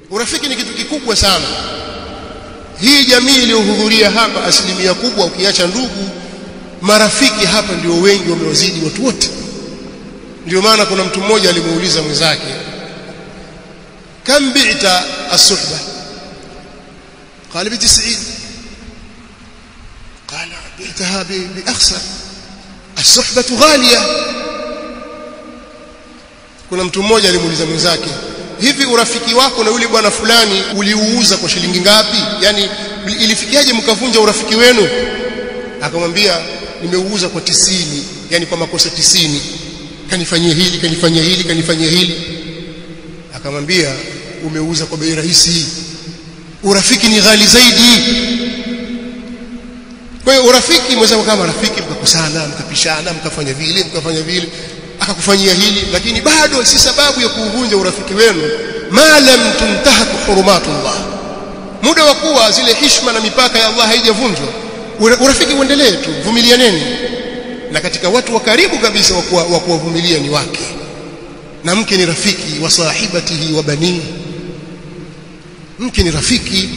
urafiki ni kitu kikubwa sana hii jamii iliyohudhuria hapa asilimia kubwa ukiacha ndugu marafiki hapa ndio wengi wamewazidi watu wote ndio maana kuna mtu mmoja alimuuliza mwenzake kam bi'ta as-suhba قال ب 90 قال بعتها بأخسر الصحبة غالية kuna mtu mmoja alimuuliza mwenzake hivi urafiki wako na yule bwana fulani uliuuza kwa shilingi ngapi yani ilifikiaje mkavunja urafiki wenu akamwambia nimeuuza kwa tisini yani kwa makosa tisini kanifanyia hili kanifanyia hili kanifanyia hili akamwambia umeuza kwa bei rahisi urafiki ni ghali zaidi kwa hiyo urafiki mweza kama rafiki mkakosana mkapishana mkafanya vile mkafanya vile akakufanyia hili lakini bado si sababu ya kuuvunja urafiki wenu ma lam tuntahak hurumatullah muda wa kuwa zile hishma na mipaka ya Allah haijavunjwa urafiki uendelee tu vumilianeni na katika watu wa karibu kabisa wa kuwavumilia ni wake na mke ni rafiki wa sahibatihi wa banii mke ni rafiki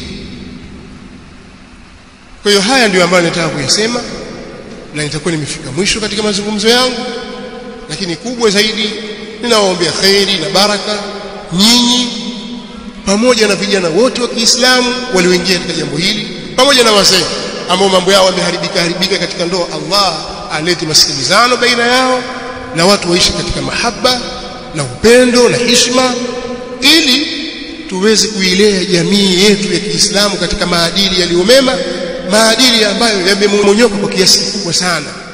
kwa hiyo haya ndio ambayo nataka kuyasema na nitakuwa nimefika mwisho katika mazungumzo yangu lakini kubwa zaidi ninawaombea kheri na baraka nyinyi pamoja na vijana wote wa Kiislamu walioingia katika jambo hili pamoja na wazee ambao mambo yao yameharibika haribika katika ndoa Allah alete masikilizano baina yao na watu waishi katika mahaba na upendo na hishma ili tuweze kuilea jamii yetu ya Kiislamu katika maadili yaliyomema maadili ambayo yamemonyoka kwa kiasi kikubwa sana